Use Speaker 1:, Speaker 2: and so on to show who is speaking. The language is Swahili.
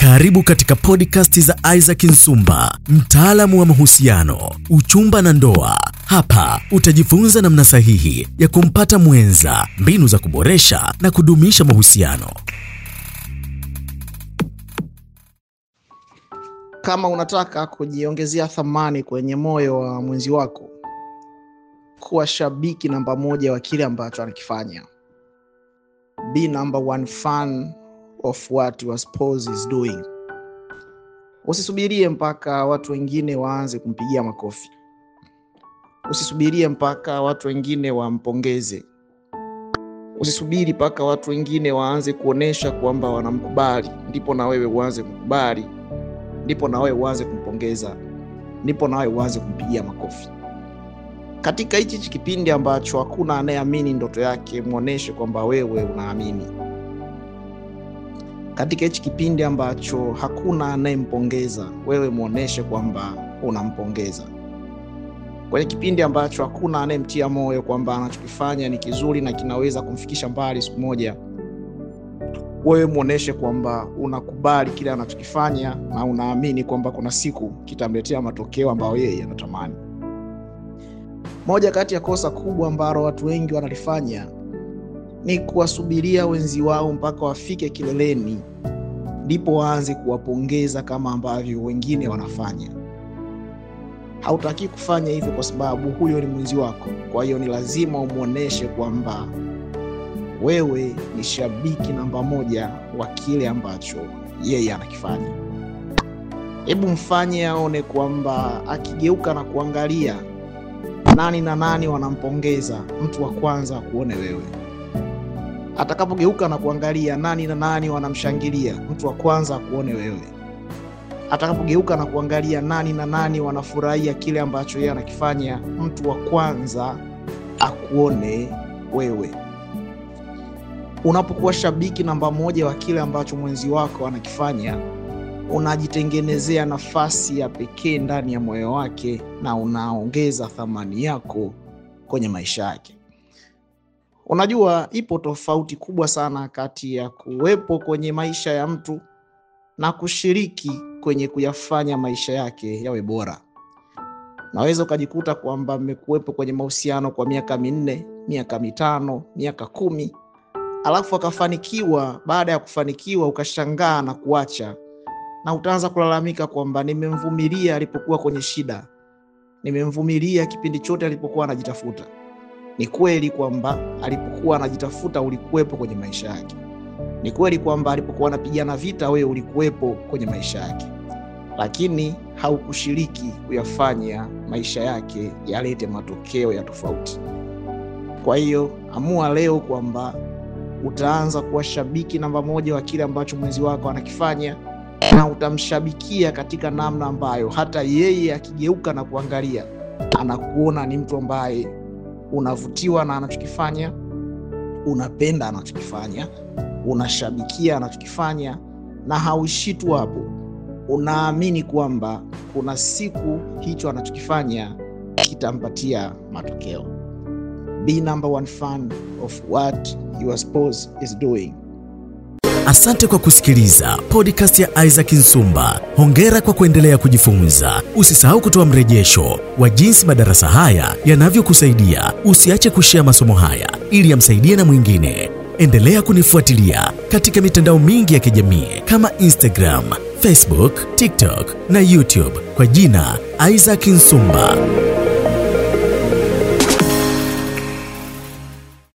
Speaker 1: Karibu katika podcast za Isaac Nsumba, mtaalamu wa mahusiano, uchumba na ndoa. Hapa utajifunza namna sahihi ya kumpata mwenza, mbinu za kuboresha na kudumisha mahusiano.
Speaker 2: Kama unataka kujiongezea thamani kwenye moyo wa mwenzi wako, kuwa shabiki namba moja wa kile ambacho anakifanya. Be number one fan of what your spouse is doing. Usisubirie mpaka watu wengine waanze kumpigia makofi. Usisubirie mpaka watu wengine wampongeze. Usisubiri mpaka watu wengine waanze kuonesha kwamba wanamkubali, ndipo na wewe uanze kumkubali, ndipo na wewe uanze kumpongeza, ndipo na wewe uanze kumpigia makofi. Katika hichi kipindi ambacho hakuna anayeamini ndoto yake, muoneshe kwamba wewe unaamini. Katika hichi kipindi ambacho hakuna anayempongeza, wewe muoneshe kwamba unampongeza. Kwenye kipindi ambacho hakuna anayemtia moyo kwamba anachokifanya ni kizuri na kinaweza kumfikisha mbali siku moja, wewe muoneshe kwamba unakubali kile anachokifanya na unaamini kwamba kuna siku kitamletea matokeo ambayo yeye anatamani. Moja kati ya kosa kubwa ambalo watu wengi wanalifanya ni kuwasubiria wenzi wao mpaka wafike kileleni ndipo waanze kuwapongeza kama ambavyo wengine wanafanya. Hautaki kufanya hivyo kwa sababu huyo ni mwenzi wako. Kwa hiyo ni lazima umwonyeshe kwamba wewe ni shabiki namba moja wa kile ambacho yeye anakifanya. Hebu mfanye aone kwamba akigeuka na kuangalia nani na nani wanampongeza, mtu wa kwanza akuone wewe. Atakapogeuka na kuangalia nani na nani wanamshangilia, mtu wa kwanza akuone wewe. Atakapogeuka na kuangalia nani na nani wanafurahia kile ambacho yeye anakifanya, mtu wa kwanza akuone wewe. Unapokuwa shabiki namba moja wa kile ambacho mwenzi wako anakifanya, unajitengenezea nafasi ya pekee ndani ya moyo wake na unaongeza thamani yako kwenye maisha yake. Unajua, ipo tofauti kubwa sana kati ya kuwepo kwenye maisha ya mtu na kushiriki kwenye kuyafanya maisha yake yawe bora. Naweza ukajikuta kwamba mmekuwepo kwenye mahusiano kwa miaka minne, miaka mitano, miaka kumi, alafu akafanikiwa. Baada ya kufanikiwa, ukashangaa na kuacha, na utaanza kulalamika kwamba nimemvumilia alipokuwa kwenye shida, nimemvumilia kipindi chote alipokuwa anajitafuta. Ni kweli kwamba alipokuwa anajitafuta ulikuwepo kwenye maisha yake. Ni kweli kwamba alipokuwa anapigana vita, wewe ulikuwepo kwenye maisha yake, lakini haukushiriki kuyafanya maisha yake yalete matokeo ya tofauti. Kwa hiyo amua leo kwamba utaanza kuwa shabiki namba moja wa kile ambacho mwenzi wako anakifanya, na utamshabikia katika namna ambayo hata yeye akigeuka na kuangalia anakuona ni mtu ambaye unavutiwa na anachokifanya, unapenda anachokifanya, unashabikia anachokifanya, na hauishi tu hapo. Unaamini kwamba kuna siku hicho anachokifanya kitampatia matokeo. Be number one fan of what your spouse is doing.
Speaker 1: Asante kwa kusikiliza podcast ya Isaac Nsumba. Hongera kwa kuendelea kujifunza. Usisahau kutoa mrejesho wa jinsi madarasa haya yanavyokusaidia. Usiache kushea masomo haya ili yamsaidie na mwingine. Endelea kunifuatilia katika mitandao mingi ya kijamii kama Instagram, Facebook, TikTok na YouTube kwa jina Isaac Nsumba.